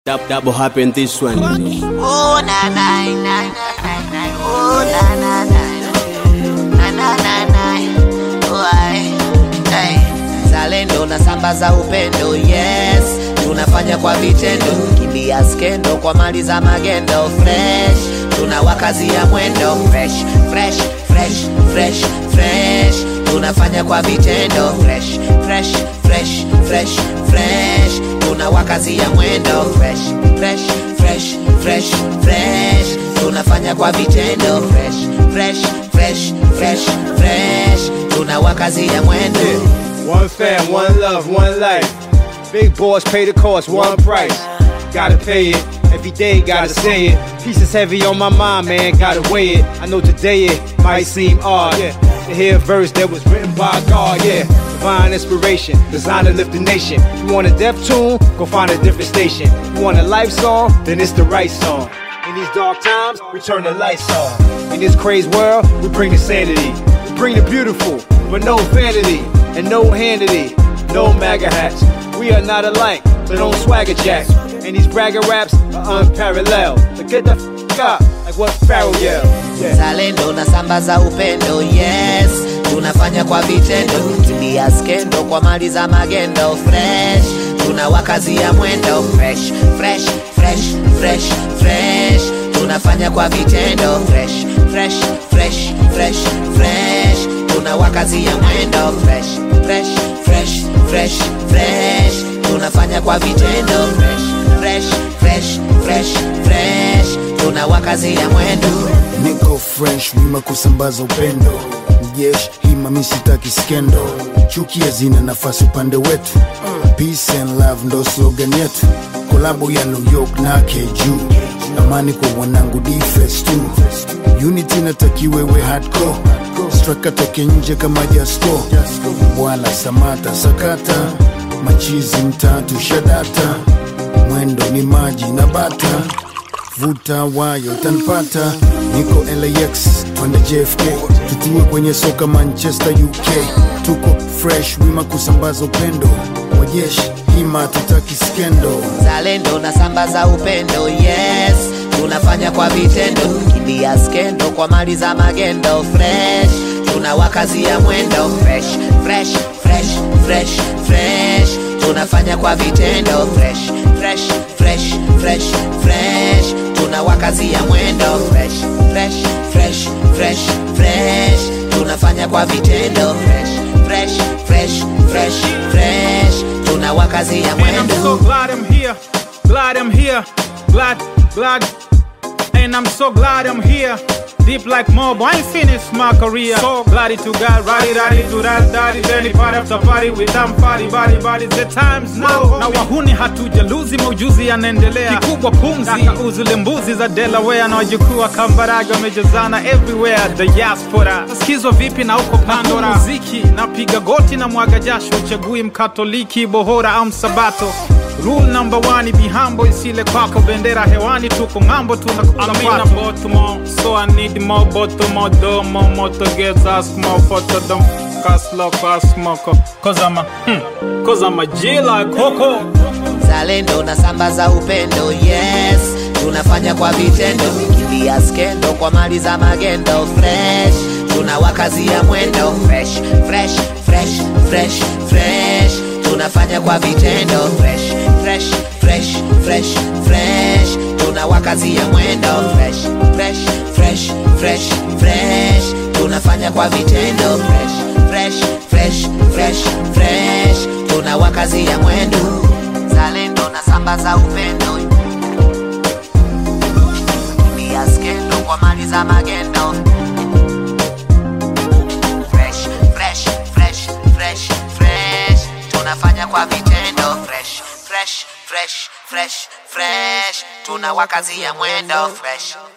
Dab, double happen this one. Oh na na na na na na. Oh na na na na na na na. Oh ai. Hey. Zalendo na sambaza upendo yes tunafanya kwa vitendo kimbia skendo kwa mali za magendo fresh tunawakazia mwendo fresh fresh fresh fresh fresh tunafanya kwa vitendo fresh fresh fresh fresh fresh tunawakazia mwendo fresh fresh fresh fresh fresh tunafanya kwa vitendo fresh fresh fresh fresh fresh tunawakazia mwendo One fam, one love, one life. Big boys pay the cost, one price. Gotta pay it. Every day, gotta say it. Pieces heavy on my mind, man, gotta weigh it. I know today it might seem odd. Yeah. To hear a verse that was written by God, yeah. Divine inspiration, designed to lift the nation. You want a deaf tune? Go find a different station. You want a life song? Then it's the right song. In these dark times, we turn the lights on. In this crazy world, we bring the sanity. We bring the beautiful, but no vanity and no handity, no MAGA hats. We are not alike, but on swagger jacks. And these bragger raps are unparalleled. So get the f up, like what Pharaoh yelled. Yeah. zalendo na sambaza upendo yes tunafanya kwa vitendo kimbia skendo kwa mali za magendo fresh tunawakazia mwendo fresh fresh fresh fresh fresh tunafanya kwa vitendo fresh fresh fresh fresh fresh tunawakazia mwendo fresh fresh fresh fresh fresh tunafanya kwa vitendo fresh fresh fresh fresh fresh tunawakazia mwendo niko fresh wima kusambaza upendo jesh hima misitaki skendo chuki hazina nafasi upande wetu peace and love ndo slogan yetu kolabo ya new york na keju amani kwa wanangu defes tu unity natakiwewe hardcore straka toke nje kama jasko bwana samata sakata machizi mtatu shadata mwendo ni maji na bata vuta wayo tanpata niko lax twende jfk tutue kwenye soka manchester uk tuko fresh wima kusambaza upendo wajeshi hima tutaki skendo zalendo na sambaza upendo yes tunafanya kwa vitendo kimbia skendo kwa mali za magendo fresh tunawakazia mwendo fresh fresh fresh fresh fresh tunafanya kwa vitendo fresh fresh fresh fresh fresh tunawakazia mwendo fresh fresh fresh fresh fresh tunafanya kwa vitendo fresh fresh fresh fresh fresh tunawakazia And I'm so mwendo glad I'm here, glad I'm here, glad, glad. And I'm so glad I'm here. Deep like mob, I ain't finished my career. So glad to God, ready, ready to that, daddy, daddy, party after party with them party, body, body. The times now, na wahuni hatuja luzi, maujuzi yanaendelea. Kikubwa pumzi, kaka uzule mbuzi za Delaware na wajukuu wa Kambarage wamejazana everywhere, the diaspora. Sikizwa vipi na uko Pandora? Muziki, napiga goti na mwaga jasho, uchagui mkatoliki, bohora au msabato. Rule number one, be humble, isile kwako bendera hewani, tuko ng'ambo, tunakula Amina kwato. Baltimore, so I need more bottle, more dough, more motor gets ask more photo, them cast lock, ask smoker. Cause I'm a, hmm, cause I'm a G like Coco. zalendo na sambaza upendo yes tunafanya kwa vitendo kimbia skendo kwa mali za magendo fresh tunawakazia mwendo fresh fresh fresh fresh fresh tunafanya kwa vitendo fresh fresh fresh fresh fresh tunawakazia mwendo fresh fresh fresh fresh fresh tunafanya kwa vitendo fresh fresh fresh fresh fresh tunawakazia mwendo zalendo na sambaza upendo pia skendo kwa mali za magendo fresh fresh fresh fresh fresh tunafanya kwa vitendo fresh fresh fresh fresh fresh tunawakazia mwendo fresh